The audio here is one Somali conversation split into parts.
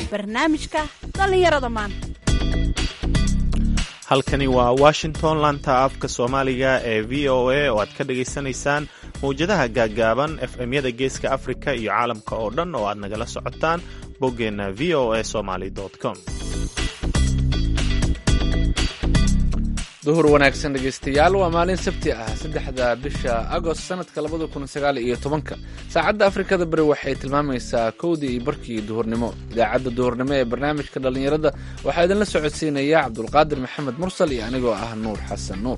barnaamijka dhallinyarada maanta halkani waa washington laanta afka soomaaliga ee v o a oo aad ka dhagaysanaysaan mawjadaha gaaggaaban f m-yada geeska afrika iyo caalamka oo dhan oo aad nagala socotaan boggeenna v o a somaly com duhur wanaagsan dhegaystayaal waa maalin sabti ah saddexda bisha agost sanadka labada kun sagaal iyo tobanka saacadda afrikada beri waxay tilmaamaysaa kowdii iyo barkii duhurnimo idaacadda duhurnimo ee barnaamijka dhallinyarada waxaa idinla socodsiinaya cabdulqaadir maxamed mursal iyo anigoo ah nuur xasan nuur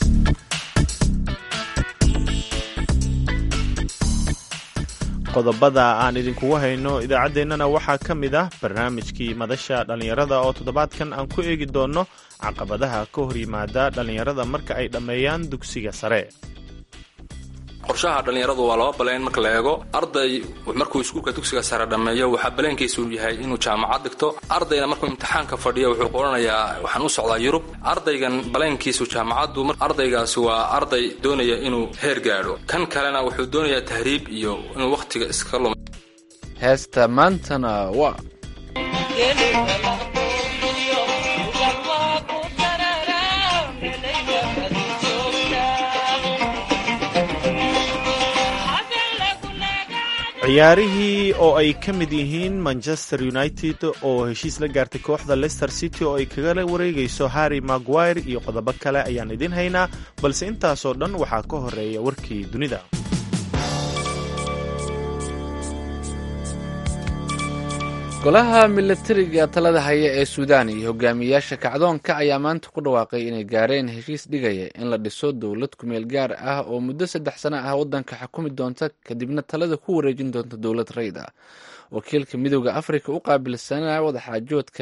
qodobada aan idinkugu hayno idaacaddeenana waxaa ka mid ah barnaamijkii madasha dhallinyarada oo toddobaadkan aan ku eegi doonno caqabadaha ka hor yimaada dhallinyarada marka ay dhammeeyaan dugsiga sare qorshaha dhallinyaradu waa laba baleen marka la eego arday markuu iskuulka dugsiga sare dhammeeyo waxaa baleenkiisu yahay inuu jaamacad dhigto ardayna markuu imtixaanka fadhiyo wuxuu qoranayaa waxaan u socdaa yurub ardaygan baleenkiisu jaamacaddu ardaygaasi waa arday doonaya inuu heer gaadho kan kalena wuxuu doonayaa tahriib iyo inuu wakhtiga iska lum heesta maantana waa ciyaarihii oo ay ka mid yihiin manchester united oo heshiis la gaartay kooxda leicester city oo ay kagala wareegayso harry maguire iyo qodobo kale ayaan idiin haynaa balse intaasoo dhan waxaa ka horeeya warkii dunida golaha milatariga talada haya ee suudaan iyo hogaamiyayaasha kacdoonka ayaa maanta ku dhawaaqay inay gaareen heshiis dhigaya in la dhiso dowlad kumeel gaar ah oo muddo saddex sano ah waddanka xukumi doonta kadibna talada ku wareejin doonta dowlad rayd ah wakiilka midooda afrika u qaabilsanaa wadaxaajoodka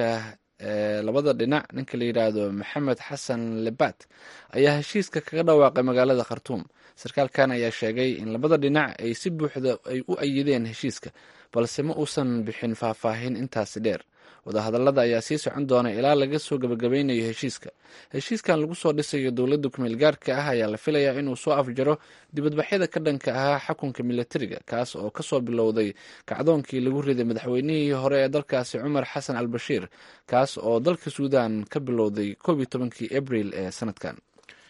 ee labada dhinac ninka la yidhaahdo maxamed xasan lebat ayaa heshiiska kaga dhawaaqay magaalada khartuum sarkaalkan ayaa sheegay in labada dhinac ay si buuxda ay u ayideen heshiiska balse ma uusan bixin faahfaahin intaasi dheer wadahadallada ayaa sii socon doona ilaa laga soo gabagabeynayo heshiiska heshiiskan lagu soo dhisayo dowladda kumeel gaarka ah ayaa la filayaa inuu soo afjaro dibadbaxyada ka dhanka ahaa xukunka milatariga kaas oo kasoo bilowday kacdoonkii lagu riday madaxweynihii hore ee dalkaasi cumar xasan al bashiir kaas oo dalka suudan ka bilowday koob iyo tobankii abril ee sanadkan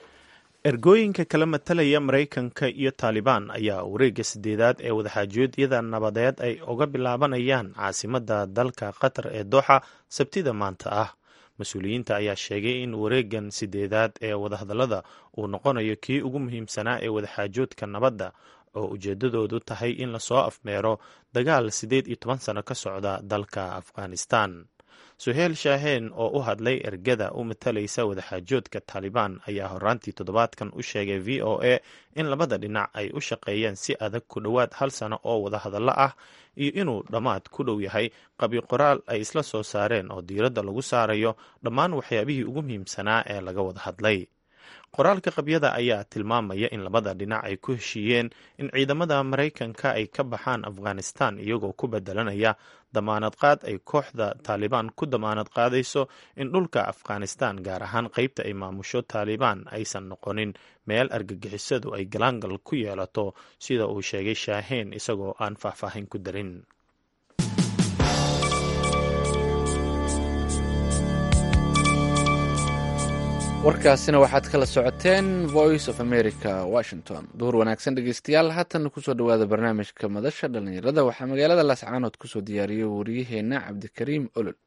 ergooyinka kala matalaya maraykanka iyo taalibaan ayaa wareegga sideedaad ee wadaxaajoodyada nabadeed ay uga bilaabanayaan caasimadda dalka qatar ee dooxa sabtida maanta ah mas-uuliyiinta ayaa sheegay in wareeggan sideedaad ee wadahadallada uu noqonayo kii ugu muhiimsanaa ee wadaxaajoodka nabadda oo ujeedadoodu tahay in lasoo afmeero dagaal siddeed iyo toban sano ka socda dalka afghanistan suheel shaaheen oo u hadlay ergada u matalaysa wadaxaajoodka taalibaan ayaa horaantii toddobaadkan u sheegay v o a in labada dhinac ay u shaqeeyeen si adag ku dhowaad hal sano oo wadahadallo ah iyo inuu dhammaad ku dhow yahay qabi qoraal ay isla soo saareen oo diiradda lagu saarayo dhammaan waxyaabihii ugu muhiimsanaa ee laga wada hadlay qoraalka qabyada ayaa tilmaamaya in labada dhinac ay ku heshiiyeen in ciidamada maraykanka ay ka baxaan afghanistan iyagoo ku bedelanaya damaanad qaad ay kooxda taalibaan ku damaanad qaadayso in dhulka afghanistan gaar ahaan qeybta ay maamusho taalibaan aysan noqonin meel argagixisadu ay galaangal ku yeelato sida uu sheegay shaaheen isagoo aan faahfaahin ku darin warkaasina waxaad kala socoteen voice of america washington duhur wanaagsan dhegeystayaal haatan kusoo dhawaada barnaamijka madasha dhallinyarada waxaa magaalada laascaanood kusoo diyaariyay wariyaheenna cabdikariim olol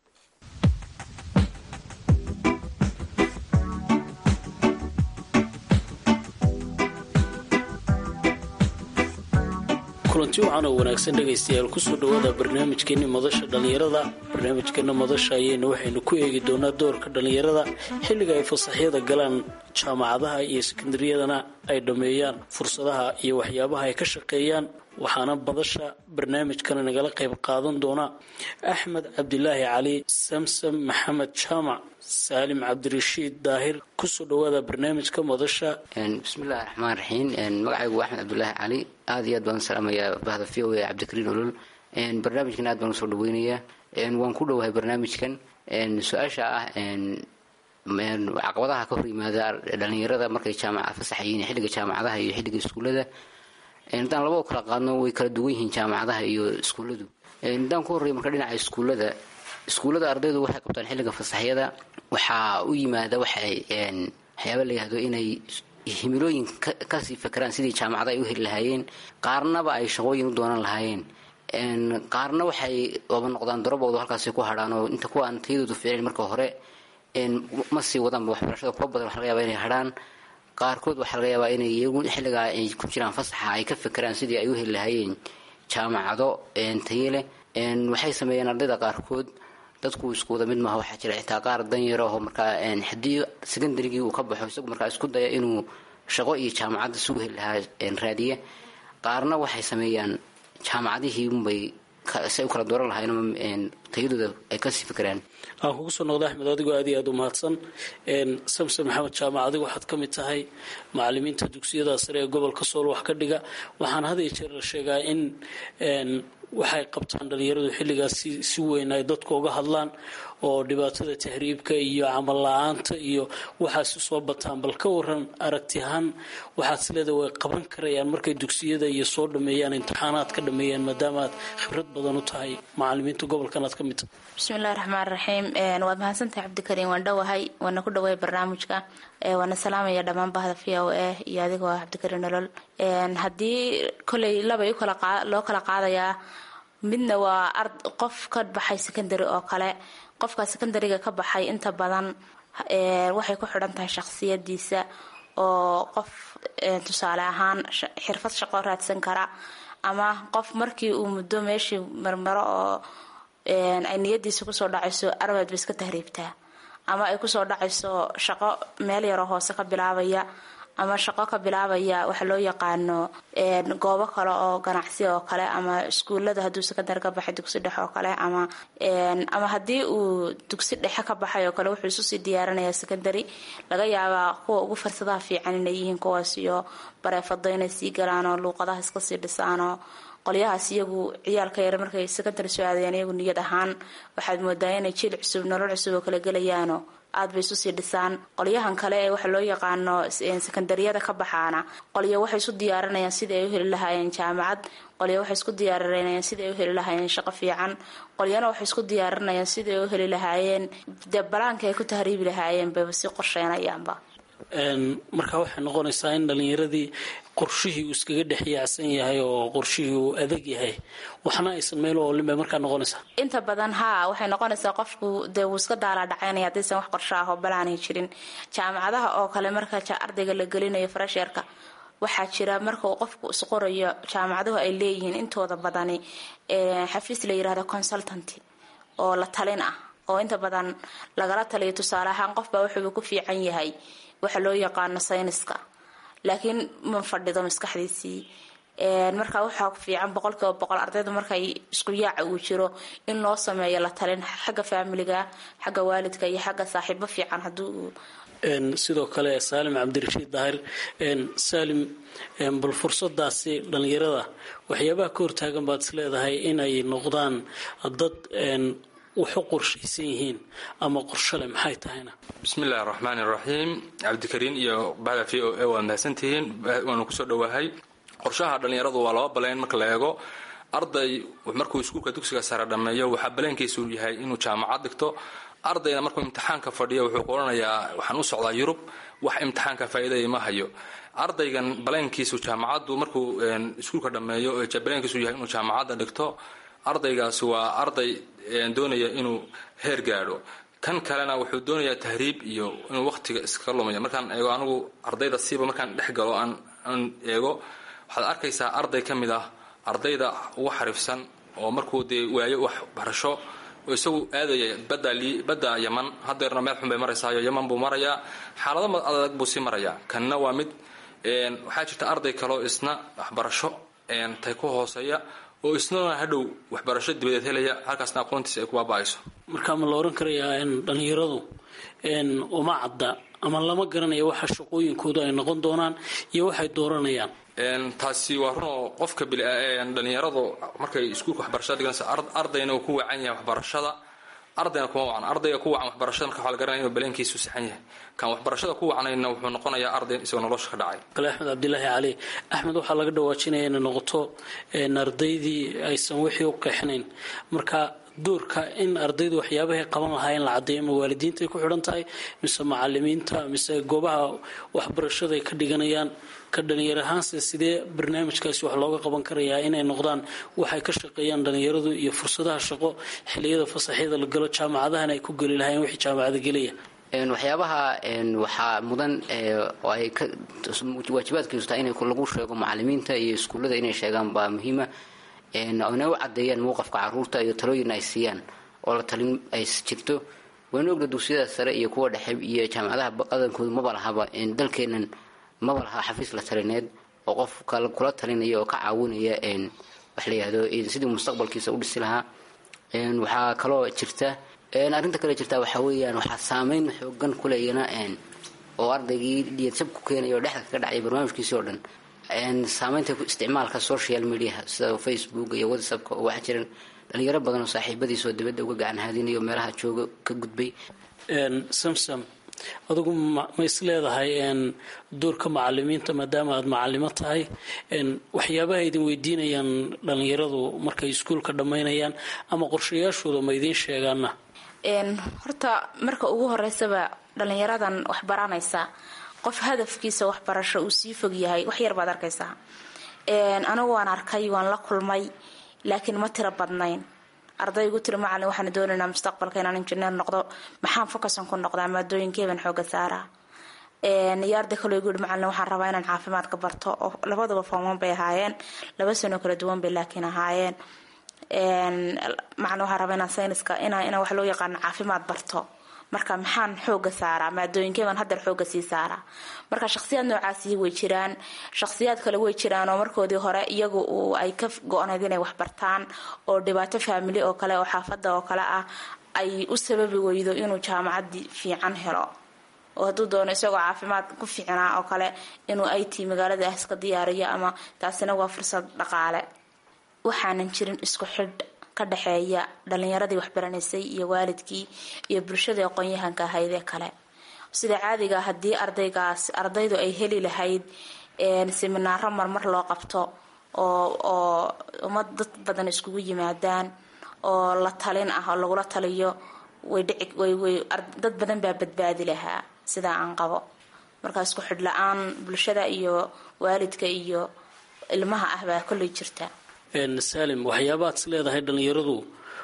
kulanti wacan oo wanaagsan dhegaystayaal kusoo dhowaada barnaamijkeenni madasha dhallinyarada barnaamijkeenna madasha ayayna waxaynu ku eegi doonaa doorka dhallinyarada xilliga ay fasaxyada galaan jaamacadaha iyo sekondariyadana ay dhammeeyaan fursadaha iyo waxyaabaha ay ka shaqeeyaan waxaana madasha barnaamijkana nagala qayb qaadan doona axmed cabdilaahi cali samsam maxamed jaamac saalim cabdirashiid daahir kusoo dhowaada barnaamijka madasha bismillahi raxmaan raxiim magacaygu waa axmed cabdulaahi cali aad iyo aad baan salaamayaa bahda v o a cabdikariin olol barnaamijkan aad baan usoo dhaweynayaa waan ku dhowahay barnaamijkan su-aasha ah caqabadaha ka hor yimaada dhalinyarada markay jaamaca fasaxayiin xilliga jaamacadaha iyo xilliga iskuullada haddaan laba u kala qaadno way kala duwan yihiin jaamacadaha iyo iskuulladu haddaan ku horreeya marka dhinaca iskuullada iskuullada ardaydu waxay qabtaan xilliga fasaxyada waxaa u yimaada waxay waxyaaba la yihahdo inay himilooyin kasii fakeraan sidii jaamacada ay u heli lahaayeen qaarnaba ay shaqooyin u doonan lahaayeen qaarna waxay oba noqdaan daraboodu halkaasi ku hadhaan oo inta kuwa aan tayadoodu ficlayn marka hore ma sii wadaanba waxbarashada kuwa badan waxa laga yaba inay hadhaan qaarkood waxaa laga yaabaa inay iyagu xilligaa ay ku jiraan fasaxa ay ka fekeraan sidii ay u heli lahaayeen jaamacado taye leh waxay sameeyeen ardayda qaarkood dadku isku wada mid maaha waxaa jira xitaa qaar danyaro oo markaa haddii secondarygii uu ka baxo isagu markaa isku daya inuu shaqo iyo jaamacadda isugu heli lahaa raadiya qaarna waxay sameeyaan jaamacadihii unbay say u kala dooran lahayn tayadooda ay kasii fekeraan aan kugu soo noqda axmed adigoo aad iyo aada u mahadsan samson maxamed jaamac adigu waxaad ka mid tahay macalimiinta dugsiyada sare ee gobolka sool wax ka dhiga waxaan had iyo jeer la sheegaa in waxay qabtaan dhalinyaradu xilligaas si weyn ay dadku uga hadlaan oo dhibaatada tahriibka iyo camal la-aanta iyo waxaasi soo bataan bal ka waran aragti ahaan waxaad isleeda way qaban karayaan markay dugsiyada iyo soo dhameeyaan imtixaanaad ka dhameeyaan maadaama aad khibrad badan u tahay macalimiinta gobolkan aad ka mid tahay bismillahi raxmaan raxiim waad mahadsantahay cabdikariim waan dhowahay waana ku dhawaay barnaamijka waana salaamaya dhammaan bahda v o a iyo adigoo ah cabdikariim nolol haddii koley labay loo kala qaadayaa midna waa qof ka baxay secondary oo kale qofka secondariga ka baxay inta badan waxay ku xidhan tahay shaqsiyadiisa oo qof tusaale ahaan xirfad shaqo raadsan kara ama qof markii uu muddo meeshii marmaro oo ay niyadiisa kusoo dhacayso arbaad ba iska tahriibtaa ama ay kusoo dhacayso shaqo meel yaroo hoose ka bilaabaya ama shaqo ka bilaabaya waxa loo yaqaano goobo kale oo ganacsi oo kale ama iskuulada hadduu secondary ka baxay dugsi dhexe oo kale ama ama haddii uu dugsi dhexe ka baxay oo kale wuxuu isusii diyaarinaya secondary laga yaabaa kuwa ugu fursadaha fiican inay yihiin kuwaas iyo bareefado inay sii galaan oo luuqadaha iska sii dhisaanoo qolyahaas iyagu ciyaalka yar markay secondary soo aadayaan iyagu niyad ahaan waxaad moodaa inay jiil cusub nolol cusub oo kala gelayaano aad bay isu sii dhisaan qolyahan kale ee waxa loo yaqaano sekondariyada ka baxaana qolyo waxay isu diyaarinayaan sidii ay u heli lahaayeen jaamacad qolyo waxay isku diyaarinayaan sidii ay u heli lahaayeen shaqo fiican qolyana waxay isku diyaarinayaan sidii ay u heli lahaayeen dee balaanka ay ku tahriibi lahaayeen bayba sii qorsheynayaanba markaa waxay noqonaysaa in dhalinyaradii qorshihii uu iskaga dhex yaacsan yahay oo qorshihii uu adag yahay waxna aysan meel oolin bay markaa noqonaysaa inta badan haa waxay noqonaysaa qofku dee wuu iska daalaa dhacaynaya haddaysan wax qorsho ah oo balaanay jirin jaamacadaha oo kale marka ardayga la gelinayo farasheerka waxaa jira marka uu qofku isqorayo jaamacaduhu ay leeyihiin intooda badani xafiis la yirahdo consultant oo la talin ah oo inta badan lagala taliyo tusaale ahaan qofbaa wuxuuba ku fiican yahay waxa loo yaqaano sayniska laakiin ma fadhido maskaxdiisii markaa waxaa fiican boqolkiiba boqol ardayda markay isku yaaca uu jiro in loo sameeyo la talin xagga faamiliga xagga waalidka iyo xagga saaxiibo fiican haduu sidoo kale saalim cabdirashiid daahir saalim bal fursadaasi dhalinyarada waxyaabaha ka hortaagan baad is leedahay inay noqdaan dad waxu qorshaysan yihiin ama qorshole maxay tahayna bismi illahi araxmaan iraxiim cabdikariin iyo bahda v o a waa mahadsantihiin waanu kusoo dhowahay qorshaha dhallinyaradu waa laba baleyn marka la eego arday markuu iskuulka dugsiga sare dhammeeyo waxaa baleenkiisu yahay inuu jaamacad dhigto ardayna markuu imtixaanka fadhiyo wuxuu qoranayaa waxaan u socdaa yurub wax imtixaanka faa'iidaya ma hayo ardaygan baleenkiisu jaamacaddu markuu iskuulka dhammeeyo baleenkiisu yahay inuu jaamacadda dhigto ardaygaasi waa arday doonaya inuu heer gaadho kan kalena wuxuu doonayaa tahriib iyo inuu waqtiga iska lumayo markaan eego anigu ardayda siiba markaan dhex galo aan eego waxaad arkaysaa arday ka mid ah ardayda ugu xariifsan oo markuu dee waayo wax barasho oo isagu aadaya badda yaman hadeerna meel xun bay maraysaayo yaman buu marayaa xaalado adag buu sii marayaa kanna waa mid waxaa jirta arday kaleo isna waxbarasho tay ku hooseeya oo isnana hadhow waxbarasho dibadeed helaya halkaasna aqoontiisa ay ku baaba-ayso markaa ma la oran karayaa in dhalinyaradu uma cadda ama lama garanayo waxa shaqooyinkoodu ay noqon doonaan iyo waxay dooranayaan taasi waa runoo qofka dhalinyaradu markay iskuulka waxbarashada dhiganaysa ardayna uu ku wacan yahay waxbarashada ardayna kuma wacan ardayga ku wacan waxbarashada marka waxaa la garanaya inuu baleenkiisu saxan yahay kan waxbarashada ku wacnayna wuxuu noqonayaa arday isagoo nolosha ka dhacay kale axmed cabdilaahi cali axmed waxaa laga dhawaajinaya inay noqoto ardaydii aysan wixii u qeexnayn marka doorka in ardaydu waxyaabahay qaban lahaa in la caddeeyo ma waalidiintaay ku xidhan tahay mise macalimiinta mise goobaha waxbarashada ay ka dhiganayaan ka dhalinyar ahaanse sidee barnaamijkaasi wax looga qaban karayaa inay noqdaan waxay ka shaqeeyaan dhalinyaradu iyo fursadaha shaqo xiliyada fasaxyada la galo jaamacadahana ay ku geli lahaayeen wixii jaamacada gelaya waxyaabaha waxaa mudan oo ay waajibaadkiisu tahay in lagu sheego macalimiinta iyo iskuullada inay sheegaan baa muhiima inay u cadeeyaan mowqafka caruurta iyo talooyin ay siiyaan oo la talin ay jirto waynu ogna dugsiyada sare iyo kuwa dhexe iyo jaamacadaha qadankoodu maba lahaba dalkeenan maba laha xafiis la talineed oo qof kula talinaya oo ka caawinaya wax la yihahdo sidii mustaqbalkiisa u dhisi lahaa waxaa kaloo jirta arrinta kale jirta waxaa weeyaan waxaa saameyn xoogan kuleeyana oo ardaygii dhiyadsab ku keenaya oo dhexda kaga dhacaya barnaamijkiisii oo dhan saameynta isticmaalka social mediaha sida facebook iyo whatsappka oo waxaa jiran dhalinyaro badan oo saaxiibadiisoo dibadda uga gacan haadinayo meelaha jooga ka gudbay samsam adugu ma is leedahay doorka macalimiinta maadaama aada macalimo tahay waxyaabaha idin weydiinayaan dhalinyaradu markay iskuulka dhammaynayaan ama qorshayaashooda ma idiin sheegaana horta marka ugu horeysaba dhalinyaradan wax baranaysa qof hadafkiisa waxbarasho uu sii fog yahay wax yar baad arkaysaa anigu waan arkay waan la kulmay laakiin ma tiro badnayn ardaygu tiri macalin waxaan doonaynaa mustaqbalka inaan injineer noqdo maxaan focusan ku noqdaa maadooyinkeeban xooga saaraa iyo arday kaloo igu yihi macalin waxaan rabaa inaan caafimaadka barto oo labaduba fooman bay ahaayeen laba sano kala duwan bay laakiin ahaayeen macalin waxaan rabaa inaan sayniska inaan wax loo yaqaano caafimaad barto marka maxaan xooga saaraa maadooyinkeeban haddar xooga sii saaraa marka shaqsiyaad noocaasi way jiraan shaqsiyaad kale way jiraan oo markoodii hore iyagu ay ka go-nayd inay waxbartaan oo dhibaato faamili oo kale oo xaafada oo kale ah ay u sababi weydo inuu jaamacadii fiican helo oo hadduu doono isagoo caafimaad ku fiicnaa oo kale inuu it magaalada ah iska diyaariyo ama taasina waa fursad dhaqaale waxaanan jirin isku xidh ka dhexeeya dhalinyaradii waxbaranaysay iyo waalidkii iyo bulshadii aqoon-yahanka ahaydee kale sida caadiga haddii ardaygaas ardaydu ay heli lahayd seminaaro marmar loo qabto oo oo ummad dad badan iskugu yimaadaan oo la talin ah oo lagula taliyo way dhici way way dad badan baa badbaadi lahaa sidaa aan qabo markaa isku xidh la-aan bulshada iyo waalidka iyo ilmaha ah baa kolley jirta saalim waxyaabaad is leedahay dhalinyaradu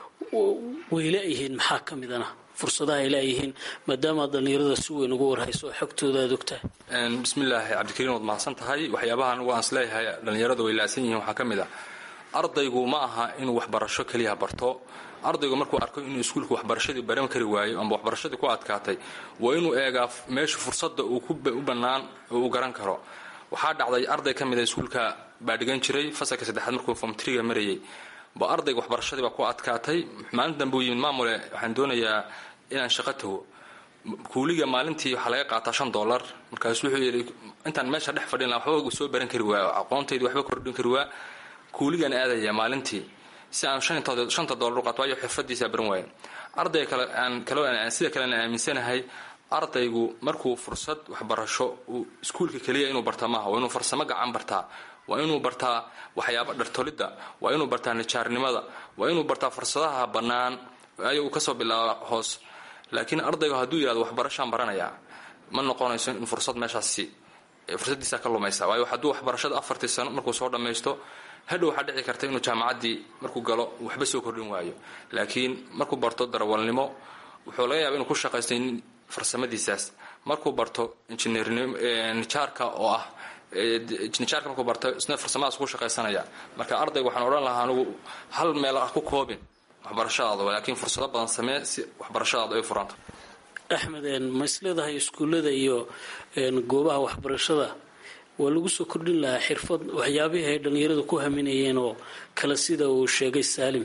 way la-yihiin maxaa ka midana fursadaha ay la-yihiin maadaama aad dhalinyarada si weyn uga warhayso oo xogtooda aad ogtahay bismillaahi cabdikariin waad mahadsan tahay waxyaabaha anigu aan isleeyahay dhalinyaradu way la-san yihiin waxaa ka mid ah ardaygu ma aha inuu waxbarasho keliya barto ardaygu markuu arko inuu iskuulka waxbarashadii baran kari waayo ama waxbarashadii ku adkaatay waa inuu eegaa meesha fursadda uu u bannaan uu garan karo waxaa dhacday arday ka mida iskuulka baa dhigan jiray fasalka saddexaad markuu form triga marayay ba ardayga waxbarashadii baa ku adkaatay maalin dambe uu yimid maamule waxaan doonayaa inaan shaqo tago kuuliga maalintii waxaa laga qaataa shan dollar markaasu wuxuu yidhi intaan meesha dhex fadhin laha waxba soo baran kari waa aqoontaydi waxba kordhin kari waa kuuligaan aadaya maalintii si aan shanta dollar u qaato waayo xirfadiisa baran waaya ardayga kale aan kaloo sida kalena aaminsanahay ardaygu markuu fursad waxbarasho uu iskuulka keliya inuu barta maaha waa inuu farsamo gacan bartaa waa inuu bartaa waxyaaba dhartolidda waa inuu bartaa nijaarnimada waa inuu bartaa fursadaha bannaan ayo uu kasoo bilaaba hoos laakiin ardaygu hadduu yihahdo waxbarashaan baranayaa ma noqonayso in fursad meeshaasi fursadiisa ka lumaysa waayo hadduu waxbarashada afartii sano markuu soo dhammaysto hadhow waxaa dhici karta inuu jaamacaddii markuu galo waxba soo kordhin waayo laakiin markuu barto darawalnimo wuxuu laga yaaba inuu ku shaqaysto farsamadiisaas markuu barto injineernijaarka oo ah nijaarka markuu barto isna farsamadaas ku shaqaysanaya marka ardayga waxaan odhan lahaa anigu hal meel ah ku koobin waxbarashadaada laakiin fursado badan samee si waxbarashadaada ay furanta axmed ma is leedahay iskuullada iyo goobaha waxbarashada waa lagu soo kordhin lahaa xirfad waxyaabihii ay dhalinyarada ku haminayeen oo kale sida uu sheegay saalim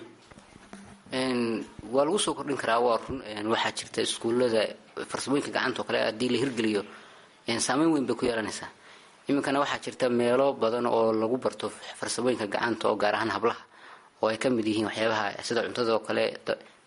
waa lagu soo kordhin karaa waa run waxaa jirta iskuullada farsamooyinka gacanta oo kale haddii la hirgeliyo saameyn weyn bay ku yeelanaysaa iminkana waxaa jirta meelo badan oo lagu barto farsamooyinka gacanta oo gaar ahaan hablaha oo ay ka mid yihiin waxyaabaha sida cuntada oo kale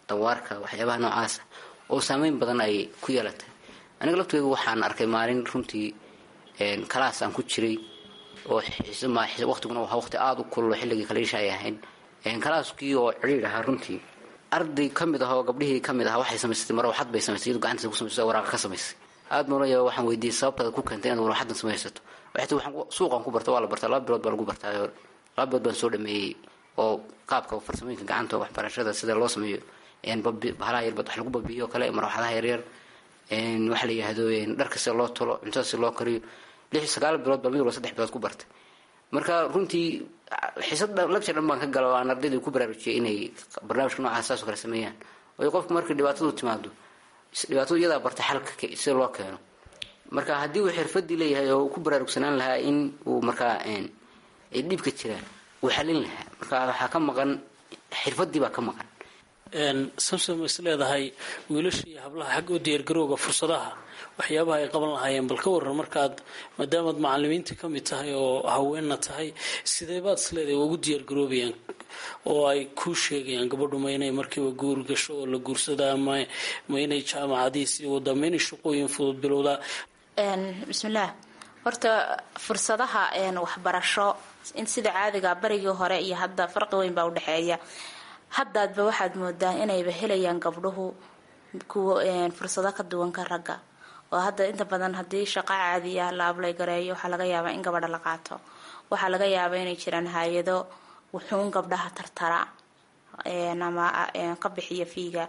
dawaarka waxyaabaha noocaasa oo saameyn badan ay ku yeelatay aniga laftooda waxaan arkay maalin runtii kalaas aan ku jiray oo waqtiguna waa waqti aada u kullo xilligii kaliisha ay ahayn kalaaskii oo cidhiir ahaa runtii arday ka mid ah oo gabdhihii ka mid aha waxay samaysatay marwaxad bay samaysay iyadu gacantiisa ku samaysay waraaqa ka samaysay aada noola yaaba waxaan weydiiyey sababtaada ku keentay inaad warwaxadan samaysato waxay tii waxaan suuqan ku barta waa la bartaa laba bilood baa lagu bartaayo laba bilood baan soo dhameeyey oo qaabka farsamooyinka gacanta waxbarashada sida loo sameeyo bahalaha yarbad wax lagu babiyo o kale marwaxadaha yaryar waxa la yihahdo dharka sida loo tolo cuntada si loo kariyo lix sagaal bilood baa mid walba saddex bilood ku bartay marka runtii xiisad labsha dhan baan ka gala oo aan ardaydii ku baraarujiyay inay barnaamijka noocaas saas oo kale sameeyaan waayo qofku markii dhibaatadu timaado dhibaatadu iyadaa barta xalka sida loo keeno marka haddii uu xirfadii leeyahay oo uu ku baraarugsanaan lahaa in uu markaa dhibka jiraan uu xalin lahaa marka waxaa ka maqan xirfadii baa ka maqan samsom is leedahay wiilasha iyo hablaha xagga u diyaargarowga fursadaha waxyaabaha ay qaban lahaayeen bal ka waran markaad maadaamaad macalimiinta ka mid tahay oo haweenna tahay sidee baad is leedahay ugu diyaargaroobayaan oo ay kuu sheegayaan gabadhu ma inay markiiba guur gasho oo la guursadaa ma ma inay jaamacadihii sii wadaa ma inay shaqooyin fudud bilowdaa bismillaah horta fursadaha waxbarasho in sida caadiga barigii hore iyo hadda farqi weyn baa udhexeeya haddaadba waxaad moodaa inayba helayaan gabdhuhu kuwa fursado ka duwan ka ragga oo hadda inta badan haddii shaqo caadiya la ablay gareeyo waxaa laga yaabaa in gabadha la qaato waxaa laga yaabaa inay jiraan hay-ado wuxuun gabdhaha tartara ama ka bixiya fiiga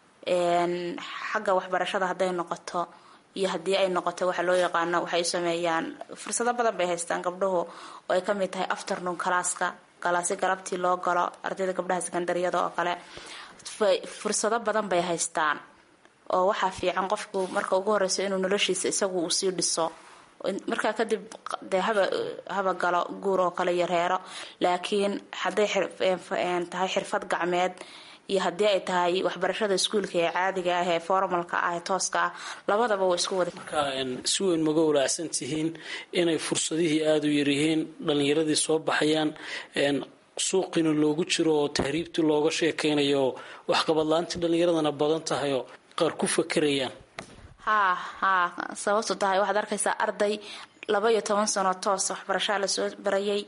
xagga waxbarashada hadday noqoto iyo haddii ay noqoto waxa loo yaqaano waxay sameeyaan fursado badan bay haystaan gabdhuhu oo ay kamid tahay afternoon calaaska galaasi galabtii loo galo ardayda gabdhaha sekondariyada oo kale fursado badan bay haystaan oo waxaa fiican qofku marka ugu horeyso inuu noloshiisa isagu uu sii dhiso markaa kadib dee haba haba galo guur oo kale iyo reero laakiin hadday tahay xirfad gacmeed iyo haddii ay tahay waxbarashada iskuulka ee caadiga ah ee formalka ah ee tooska ah labadaba waa isku wada marka si weyn maga walaacsan tihiin inay fursadihii aada u yaryihiin dhalinyaradii soo baxayaan suuqina loogu jiro oo tahriibtii looga sheekeynayo oo waxqabadla-aantii dhalinyaradana badan tahay oo qaar ku fakerayaan haa haa sababtu tahay waxaad arkaysaa arday laba iyo toban sano toos waxbarashaa lasoo barayay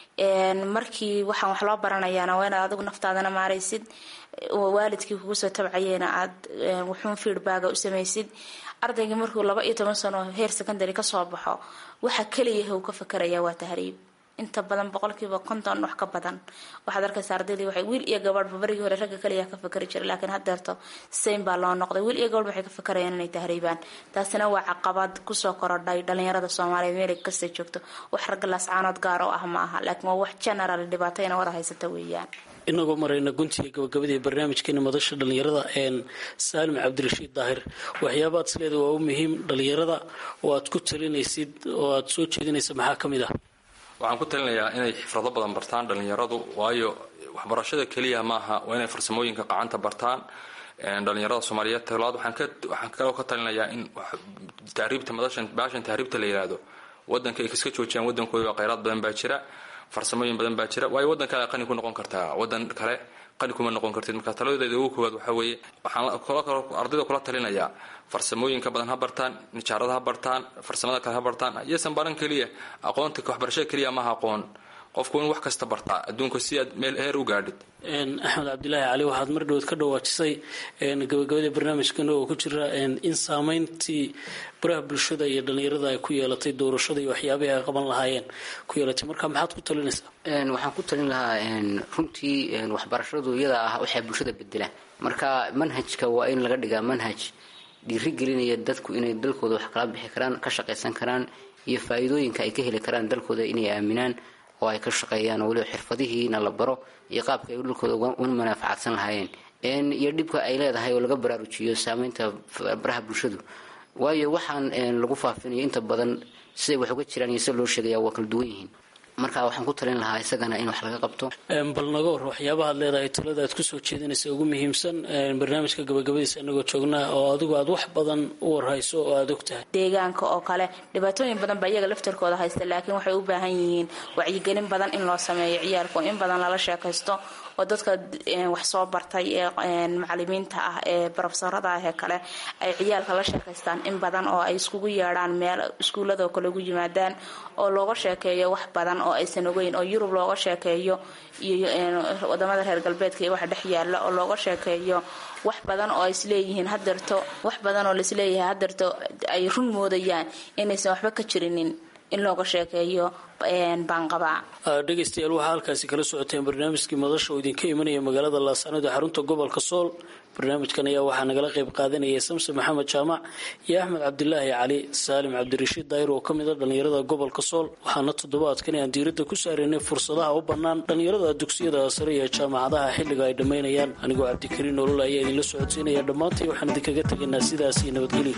markii waxaan wax loo baranayaana waa inaad adigu naftaadana maaraysid waalidkii kugu soo tabcayeyna aad wuxuun feedbacga u samaysid ardaygii markuu laba iyo toban sano heer secondary kasoo baxo waxa keliyaha uu ka fakeraya waa tahriib inta badan boqolkiiba konton wax ka badan waxaad arkaysa ardaydii waxay wiil iyo gabadhba barigii hore ragga kaliya ka fakeri jiray laakiin haddeerto same baa loo noqday wiil iyo gabadh waxay ka fakarayaan inay tahriibaan taasina waa caqabad kusoo korodhay dhalinyarada soomaaliyeed meel kasta joogto wax ragga laascaanood gaar oo ah ma aha laakiin waa wax general dhibaatayna wada haysata weeyaan inagoo marayna guntiga gabagabadii barnaamijkeena madasha dhalinyarada saalim cabdirashiid daahir waxyaabaad isleeda waa u muhiim dhalinyarada oo aad ku talinaysid oo aad soo jeedinaysa maxaa ka mid ah waxaan ku talinayaa inay xifrado badan bartaan dhalinyaradu waayo waxbarashada keliya maaha waa inay farsamooyinka qacanta bartaan dhalinyarada soomaaliyeed talabaad waxaan kaloo ka talinayaa in tahriibta madashan baashan tahriibta la yihahdo wadanka ay kaska joojiyaan wadankooda kheyraad badan baa jira farsamooyin badan baa jira waayo wadan kale qani ku noqon kartaa wadan kale qani kuma noqon kartid marka taladeeda ugu koowaad waxaa weeye waxaan ardayda kula talinayaa farsamooyinka badan ha bartaan nijaarada ha bartaan farsamada kale ha bartaan iyosan baran keliya aqoonta waxbarashada keliya maaha aqoon qofku in wax kasta bartaa adduunka si aad meel heer u gaadhid axmed cabdilaahi cali waxaad mar dhawood ka dhawaajisay gabagabada barnaamijkana oo ku jira in saameyntii baraha bulshada iyo dhalinyarada ay ku yeelatay doorashada iyo waxyaabihii ay qaban lahaayeen ku yeelatay marka maxaad ku talinaysaa waxaan ku talin lahaa runtii waxbarashadu iyada ah waxay bulshada bedelaan marka manhajka waa in laga dhigaa manhaj dhiirigelinaya dadku inay dalkooda wax kala bixi karaan ka shaqaysan karaan iyo faa-iidooyinka ay ka heli karaan dalkooda inay aaminaan oo ay ka shaqeeyaan oo weliba xirfadihiina la baro iyo qaabka ay dalkooda uga manaafacaadsan lahaayeen iyo dhibka ay leedahay oo laga baraarujiyo saameynta baraha bulshadu waayo waxaan lagu faafinaya inta badan siday wax uga jiraan iyo sida loo sheegaya waa kala duwan yihiin marka waxaan ku talin lahaa isagana in wax laga qabto bal naga war waxyaabaha aad leedahay talada aad kusoo jeedinaysa ugu muhiimsan barnaamijka gabagabadiisa inagoo joognaa oo adigu aad wax badan u warhayso oo aada og tahay deegaanka oo kale dhibaatooyin badan baa iyaga laftarkooda haysta laakiin waxay u baahan yihiin wacyigelin badan in loo sameeyo ciyaalku in badan lala sheekaysto oo dadka wax soo bartay ee macalimiinta ah ee barofesorada ah ee kale ay ciyaalka la sheekaystaan in badan oo ay iskugu yeedhaan meel iskuullada oo kale ugu yimaadaan oo looga sheekeeyo wax badan oo aysan ogeyn oo yurub looga sheekeeyo iyo wadamada reer galbeedka iyo waxa dhex yaala oo looga sheekeeyo wax badan oo isleeyihiin hadeerto wax badan oo laisleeyahay hadeerto ay run moodayaan inaysan waxba ka jirinin in looga sheekeeyo baanqabaa dhegaystayaal waxaa halkaasi kala socoteen barnaamijkii madasha oo idinka imanaya magaalada laascanood ee xarunta gobolka sool barnaamijkan ayaa waxaa nagala qayb qaadanayay samse maxamed jaamac iyo axmed cabdilaahi cali saalim cabdirashiid daayir oo ka mid a dhallinyarada gobolka sool waxaana toddobaadkan aan diiradda ku saaraynay fursadaha u bannaan dhallinyarada dugsiyada sare iyo jaamacadaha xilliga ay dhammaynayaan anigoo cabdikariin nolol ayaa idinla socodsiinaya dhammaantay waxaan idinkaga tegaynaa sidaas iyo nabadgelyo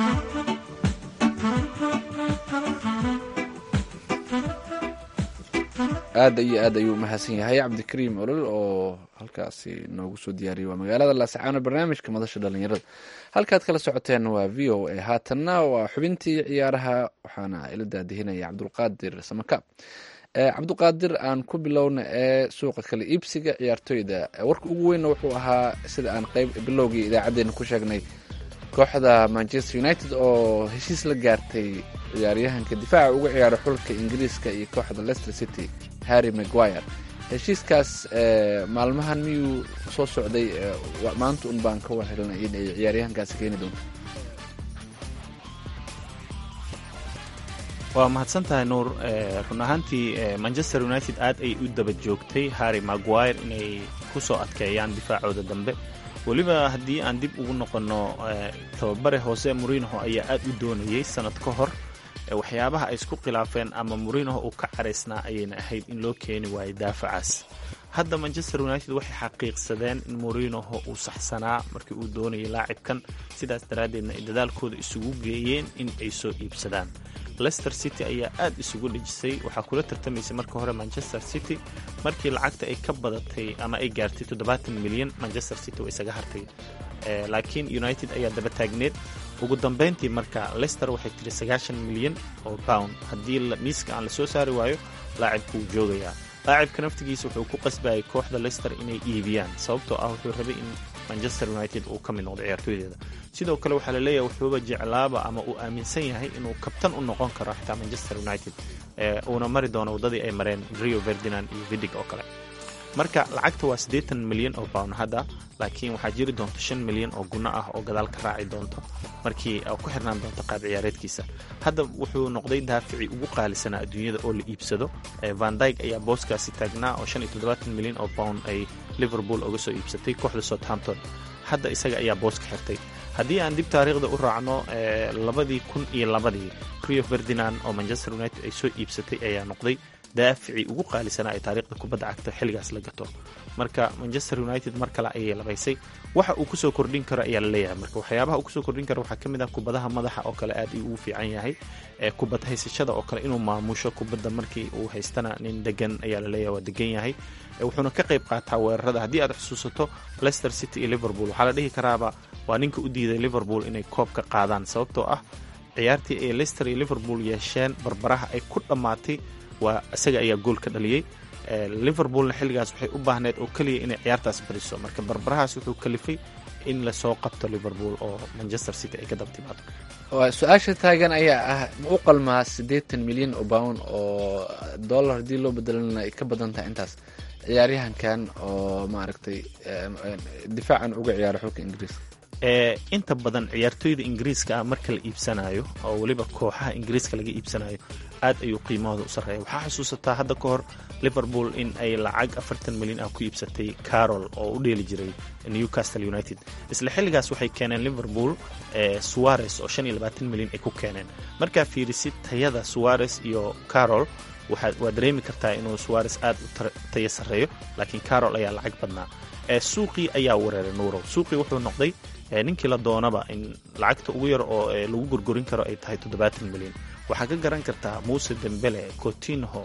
aada iyo aad ayuu umahadsan yahay cabdikariim olol oo halkaasi noogu soo diyaariyay waa magaalada laascaano barnaamijka madasha dhalinyarada halkaad kala socoteen waa v o a haatanna waa xubintii ciyaaraha waxaana ila daadihinaya cabdulqaadir samakaab cabdulqaadir aan ku bilowna ee suuqa kale iibsiga ciyaartooyda warka ugu weynna wuxuu ahaa sida aan qeyb bilowgii idaacadeena ku sheegnay kooxda manchester united oo heshiis la gaartay ciyaaryahanka difaaca uga ciyaara xulka ingiriiska iyo kooxda leicester city harry maguire heshiiskaas maalmahan miyuu soo socday maanta un baan ka warhelnay in ay ciyaaryahankaasi keeni doonto waa mahadsan tahay nuur run ahaantii manchester united aad ay u daba joogtay harry maguire inay ku soo adkeeyaan difaacooda dambe weliba haddii aan dib ugu noqonno tababare hoose murinoho ayaa aad u doonayay sanad ka hor waxyaabaha ay isku khilaafeen ama murinoho uu ka caraysnaa ayayna ahayd in loo keeni waayay daafacaas hadda manchester united waxay xaqiiqsadeen in murinoho uu saxsanaa markii uu doonayay laacibkan sidaas daraaddeedna ay dadaalkooda isugu geeyeen in ay soo iibsadaan leicester city ayaa aad isugu dhejisay waxaa kula tartamaysay marka hore manchester city markii lacagta ay ka badatay ama ay gaartay toddobaatan milyan manchester city waa isaga hartay laakiin united ayaa daba taagneed ugu dambayntii marka leicester waxay tiri sagaashan milyan oo pound haddii miiska aan la soo saari waayo laacibku wuu joogayaa laacibka naftigiisa wuxuu ku qasbayay kooxda leicester inay iibiyaan sababtoo ah wuxuu rabay in manchester united uu ka mid noqdo ciyaartooydeeda sidoo kale waxaa laleeyahay wuxuuba jeclaaba ama uu aaminsan yahay inuu kabtan u noqon karo xitaa manchester united uuna mari doono waddadii ay mareen rio ferdinand iyo vidig oo kale marka lacagta waa siddeetan milyan oo pound hadda laakiin waxaa jiri doonta shan milyan oo gunno ah oo gadaal ka raaci doonto markii ku xirnaan doonto qaab ciyaareedkiisa hadda wuxuu noqday daaficii ugu qaalisanaa adduunyada oo la iibsado van dyg ayaa booskaasi taagnaa oo shan iyo toddobaatan milyan oo pound ay liverpool uga soo iibsatay kooxda southampton hadda isaga ayaa booska xirtay haddii aan dib taariikhda u raacno labadii kun iyo labadii rio ferdinand oo manchester united ay soo iibsatay ayaa noqday daaficii ugu qaalisanaa ee taariikhda kubadda cagta xilligaas la gato marka manchester united mar kale ayay labaysay waxa uu kusoo kordhin karo ayaa la leeyahay marka waxyaabaha uu kusoo kordhin karo waxaa ka mid ah kubadaha madaxa oo kale aad uu fiican yahay kubad haysashada oo kale inuu maamusho kubadda markii uu haystana nin degan ayaa la leeyahay waa degan yahay wuxuuna ka qayb qaataa weerarada haddii aad xusuusato leicester city iyo liverpool waxaa la dhihi karaaba waa ninka u diiday liverpool inay koobka qaadaan sababtoo ah ciyaartii ay leicester iyo liverpool yeesheen barbaraha ay ku dhammaatay waa isaga ayaa gool ka dhaliyey liverpoolna xilligaas waxay u baahneed oo keliya inay ciyaartaas bariso marka barbarahaas wuxuu kalifay in lasoo qabto liverpool oo manchester city ay ka daba timaado su-aasha taagan ayaa ah ma u qalmaa siddeetan milyan oo pound oo dollar haddii loo bedelana ay ka badan tahay intaas ciyaaryahankan oo maaragtay difaacan uga ciyaara xulka ingiriiska inta badan ciyaartooyda ingiriiska ah marka la iibsanayo oo weliba kooxaha ingiriiska laga iibsanayo aad ayuu qiimahooda u sarreeya waxaa xusuusataa hadda ka hor liverpool in ay lacag afartan milyan ah ku iibsatay carol oo u dheeli jiray newcastle united isla xilligaas waxay keeneen liverpool suares oo shan iyo labaatan milyan ay ku keeneen markaa fiirisid tayada suares iyo carol waa dareemi kartaa inuu suares aad u tayo sarreeyo laakiin carol ayaa lacag badnaa suuqii ayaa wereeray nuurow suuqii wuxuu noqday ninkii la doonaba in lacagta ugu yar oo lagu gorgorin karo ay tahay toddobaatan milyan waxaa ka garan kartaa muuse dembele cotinho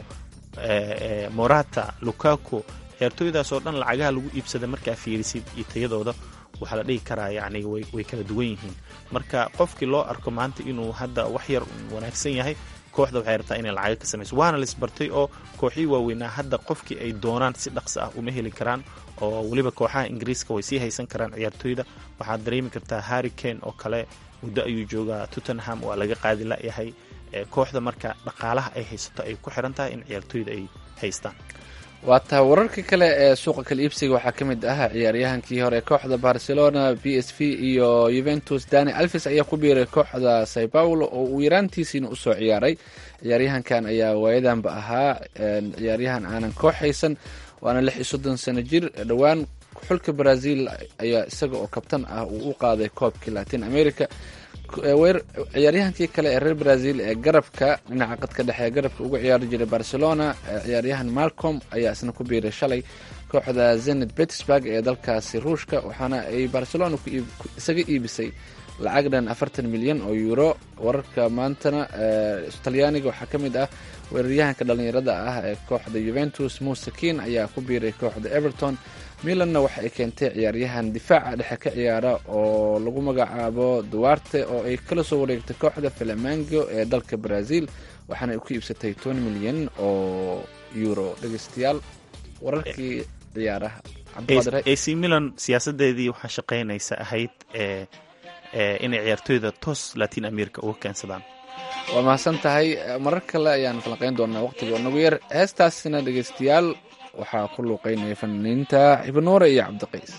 morata lukaku ciyaartooydaas oo dhan lacagaha lagu iibsada markaa fiirisid iyo tayadooda waxaa la dhihi karaa yacni way kala duwan yihiin marka qofkii loo arko maanta inuu hadda wax yar wanaagsan yahay kooxda waxay rabtaa inay lacaga ka samayso waana laisbartay oo kooxihii waaweynaa hadda qofkii ay doonaan si dhaqso ah uma heli karaan oo weliba kooxaha ingiriiska way sii haysan karaan ciyaartooyda waxaad dareemi kartaa harry kane oo kale muddo ayuu joogaa tottenham waa laga qaadi layahay kooxda marka dhaqaalaha ay haysato ay ku xiran tahay in ciyaartooyda ay haystaan waa taa wararka kale ee suuqa kala iibsiga waxaa ka mid ah ciyaaryahankii hore kooxda barcelona b s v iyo yuventus dani alves ayaa ku biiray kooxda sao paulo oo uu yaraantiisiina usoo ciyaaray ciyaaryahankan ayaa waayadanba ahaa ciyaaryahan aanan koox haysan waana lix iyo soddon sano jir dhowaan xulka brazil ayaa isaga oo kabtan ah uu u qaaday koobkii latin america ciyaaryahankii kale ee reer brazil ee garabka dhinaca qadka dhexe ee garabka uga ciyaari jiray barcelona ciyaaryahan malcom ayaa isna ku biiray shalay kooxda zenit petersburg ee dalkaasi ruushka waxaana ay barcelona isaga iibisay lacag dhan afartan milyan oo euro wararka maantana talyaaniga waxaa ka mid ah weeraryahanka dhallinyarada ah ee kooxda juventus musakin ayaa ku biiray kooxda everton milanna waxa ay keentay ciyaaryahan difaaca dhexe ka ciyaara oo lagu magacaabo duwarte oo ay kala soo wareegtay kooxda flamango ee dalka brazil waxaana ay ku iibsatay toban milyan oo euro dhegeystayaal wararkii ciyaaraha ac milan siyaasadeedii waxaa shaqaynaysa ahayd inay ciyaartooyda toos latin america uga keensadaan waa mahadsan tahay marar kale ayaan falanqeyn doonaa waqtiga nagu yar heestaasina dhegeystayaal waxaa ku luuqeynaya fanaaniinta xibanuure iyo cabdiqays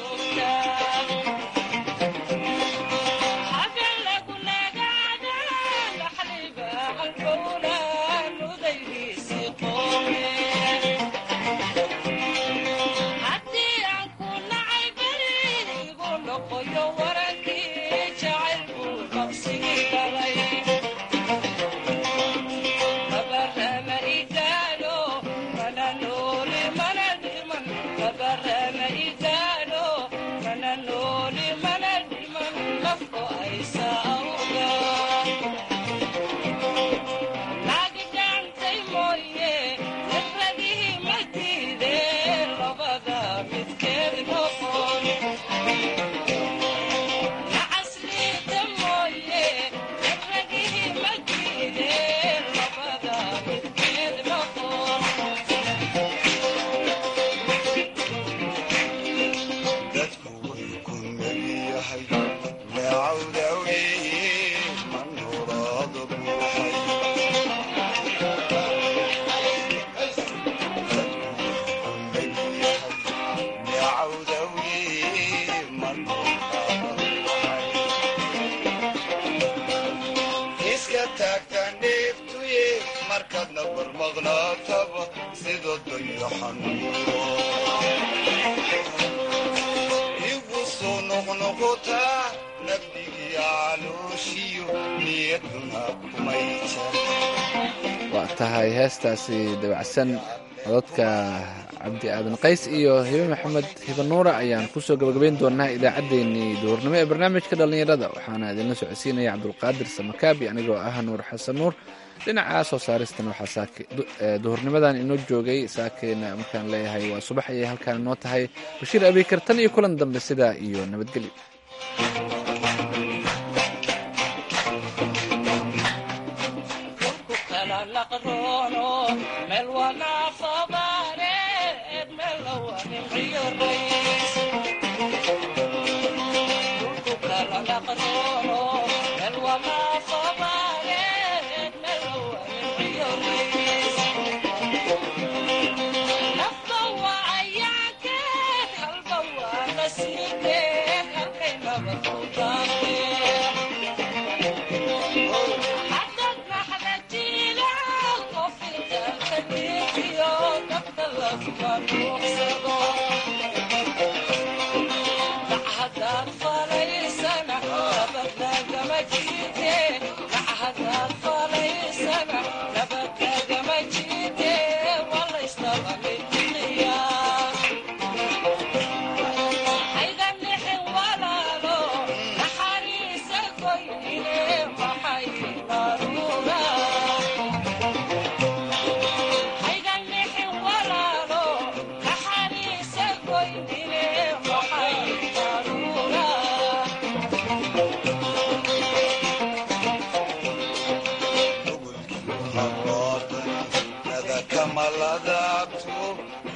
waa tahay heestaasi dabacsan cododka cabdi aadan qays iyo hibe maxamed hibe nuura ayaan kusoo gabagabayn doonaa idaacaddeenii duhurnimo ee barnaamijka dhallinyarada waxaana idinla socodsiinaya cabdulqaadir samakaabi anigoo ah nuur xasan nuur dhinaca soo saaristan waxaa duhurnimadan inoo joogay saakeyna markaan leeyahay waa subax ayay halkaan inoo tahay bashiir abiikar tan iyo kulan dambe sidaa iyo nabadgelyo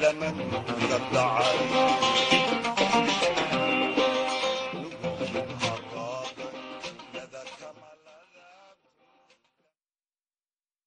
zaman ka dhacay